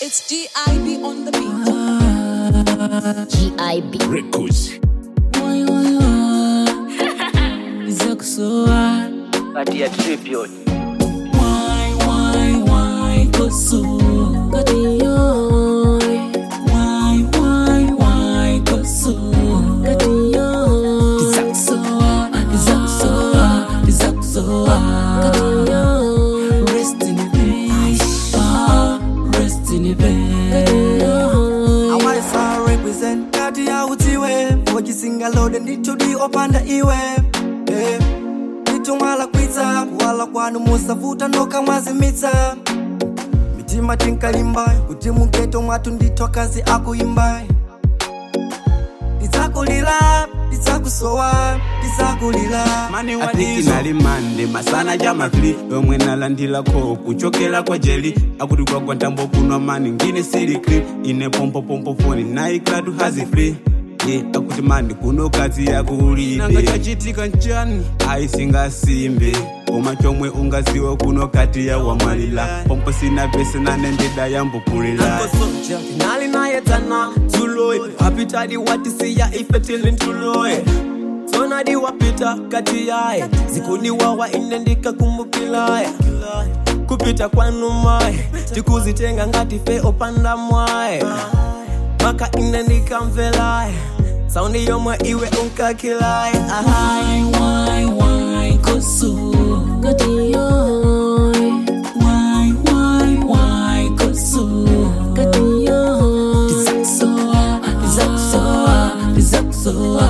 It's GIB on the beat. GIB. Records. izakusowa kati ya tribute why why why koso katiyoy why why why koso katiyoy izakusowa izakusowa izakusowa katiyoy rest in peace ah rest in peace awalesa represent kati ya utiwe mojisingalode nditudi opanda iwe eh. litumwala kwitsa kuwala kwanu musavuta noka mwazimitsa mitima tinkalimba kuti mugeto mwatu ndithu akazi akuimba tidzakulira tidzakusowa tidzakulira mani atiki nali mande masana jamafili yomwe nalandilako kuchokera kwa jeli akuti kwagwa ntambo kunwa mani ngine sili clip ine pompopompo foni naiklatu hazi free ye akuti mani kuno kazi yakulide nanga chachitika nchani aisingasimbe koma chomwe ungaziwe kuno kati ya wamwalila pompo sina vese nanendeda yambukulila soja finali naye tana tuloy apitadi watisiya ifetilin tuloy sonadi wapita kati yaye zikuniwawa inendika kumbukilaye kupita kwanu maye tikuzitenga ngati fe opanda mwaye maka inendika mvelaye saundi yomwe iwe unkakilaye Why, why, why, koso katiyoy Why, why, why, koso katiyoy Tizakusowa, tizakusowa, tizakusowa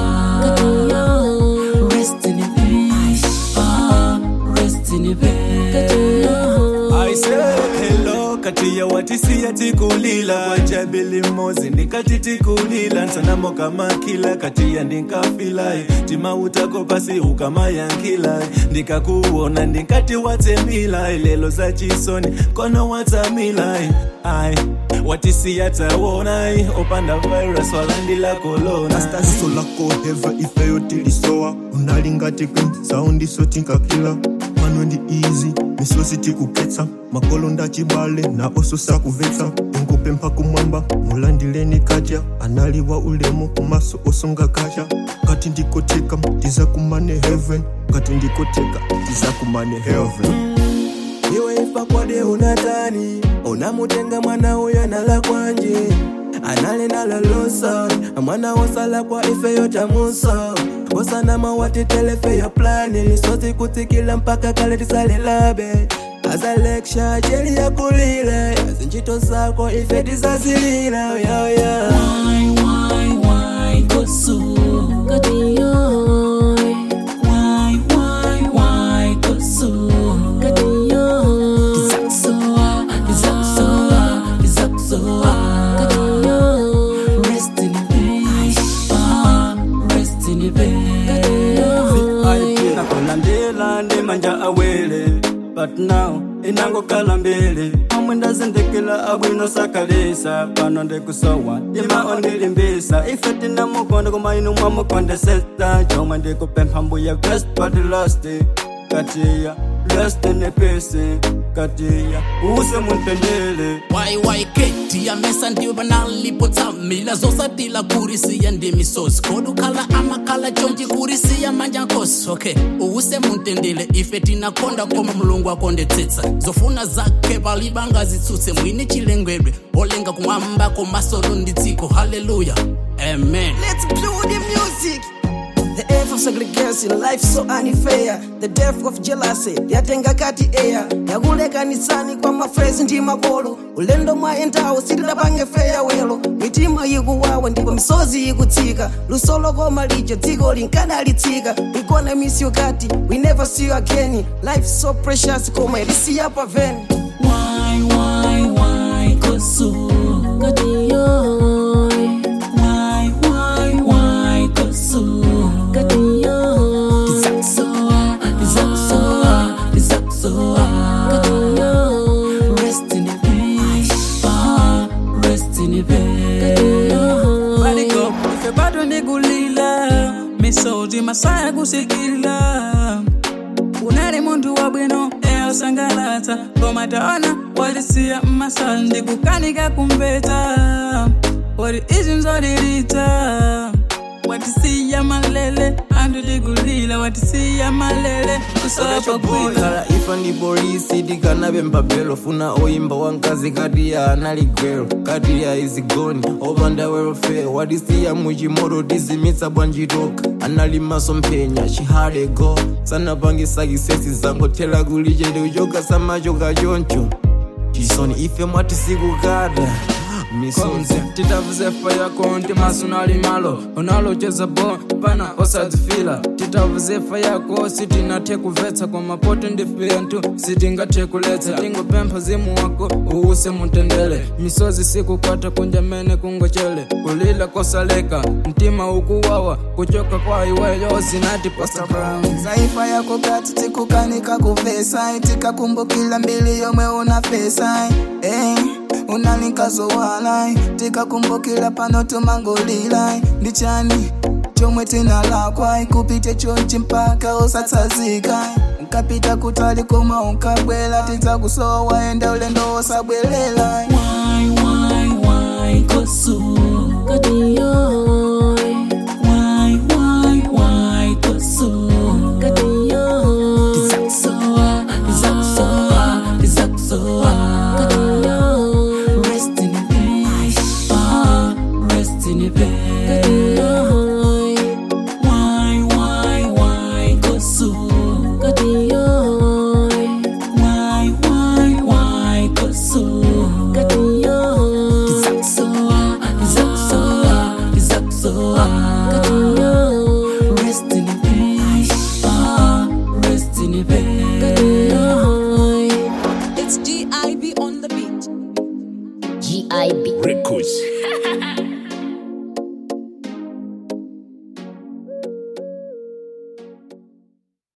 katiyoy Rest in peace, ah, rest in peace katiyoy I say hello kati ya watisia tikulila wajabili mozi ndikati tikulila nsanamo kama kila kati ya ndinkafila timautako pasi ukama yankila ndikakuona ndinkati watemila lelo za chisoni kono watamila ai watisia tawona opanda virus walandila kolona iso lako heva ifeyo tilisowa unalingati queen saundi so tinkakila mano ndi easy misosi tikuketsa makolo ndachibale na oso sakuvetsa ingope mpaka mwamba mulandileni kadya analiwa ulemu kumaso osonga kasha ngati ndikoteka tizakumane heaven ngati ndikoteka tizakumane heaven iwe ifa kwade unatani unamutenga mwana uyo nala kwanje anale nalalosa mwana wosala kwa ife yotamusa osanama watitelefe ya plani lisosi kutsikila mpaka kale tisalelabe azaleksha jeli yakulile zinjito zako ife tizazilila yoya Why, why, why, koso katiyoy Why, why, why, koso katiyoy Tizakusowa, tizakusowa, tizakusowa katiyoy Rest in peace, ah, rest in peace katiyoy nakolandela ndi manja awele but now inangokala mbele omwe ndazindikila abwino sakalisa pano ndikusowa ndima ondilimbisa ife tinamukonda koma inu mwamukondesesa chomwe ndikupempha mbuya best but lost katiya lost in peace katiya use muntendele wayiwayiketi yamesa ndiwe banalipotsamila zosatila kurisiya ndimisosi kodukhala amakhala chonji kurisiya manja nkosi okay uwuse muntendele ife tinakonda koma mulungu akondetsetsa zofuna zakhe balibangazitsutse mwini chilengedwe olenga kumwamba komasolo ndi dziko haleluya amen Let's blow the music. The F of segregation, life so unfair. The death of jealousy, yatenga kati air. yakulekanisani kwa mafrezi ndi makolo ulendo mwayendawo sitidapange feya welo mitima ikuwawa ndipo misozi ikutsika lusolo koma lijo dziko linkanalitsika we gonna miss you kati we never see you again life so precious koma ilisiya pa veni Why, why, why, koso katiyoy Why, why, why, koso katiyoy Tizakusowa, tizakusowa, tizakusowa katiyoy Rest in peace, ah, rest in peace katiyoy Bariko, ife bado ndigulila misozi masaya kusikila unali muntu wabwino eyo zosangalatsa koma taona watisiya mmasala ndikukanika kumbeta wati izi nzolilita watisiya malele anthu tikulila watisiya malele kusopa kwila kala ifa ndi polisi tikanabe mpapelo funa oyimba wankazi kati ya anali gwero kati ya izigoni opanda welfare watisiya muchimoto tizimitsa bwanjitoka anali maso mphenya chihade go sanapangisa kisesi zangothera kuli chete kuchoka samachoka choncho chisoni ife mwati sikukada misonzi titavuzefa yako nti maso nali malo unalocheza bo pana osadzifila titavuzefa yako sitinathe kuvetsa kwa mapoto ndifiya ntu sitingathe kuletsa tingopempha zimu wako uuse mutendele misozi sikukata kunjamene kungochele kulila kosaleka mtima ukuwawa kuchoka kwa iweyo sinati posta brown zaifa yako kati tikukanika kuvesa tikakumbukila mbili yomwe una fesa eh, unalinkazowana tikakumbukila pano tumangolila ndichani chomwe tinalakwa kupite chonchi mpaka usatsazika nkapita kutali koma unkabwela tidzakusowa enda ulendo osabwelela Why, why, why, kosu? Why, why, why, kosu? Dizaksoa, dizaksoa, dizaksoa. Rest in peace, ah, rest in peace. Why, why, why, kosu? Why, why, why, kosu? Dizaksoa, dizaksoa, dizaksoa. Rest in peace, ah, rest in peace. It's GIB on the beat. GIB. Records.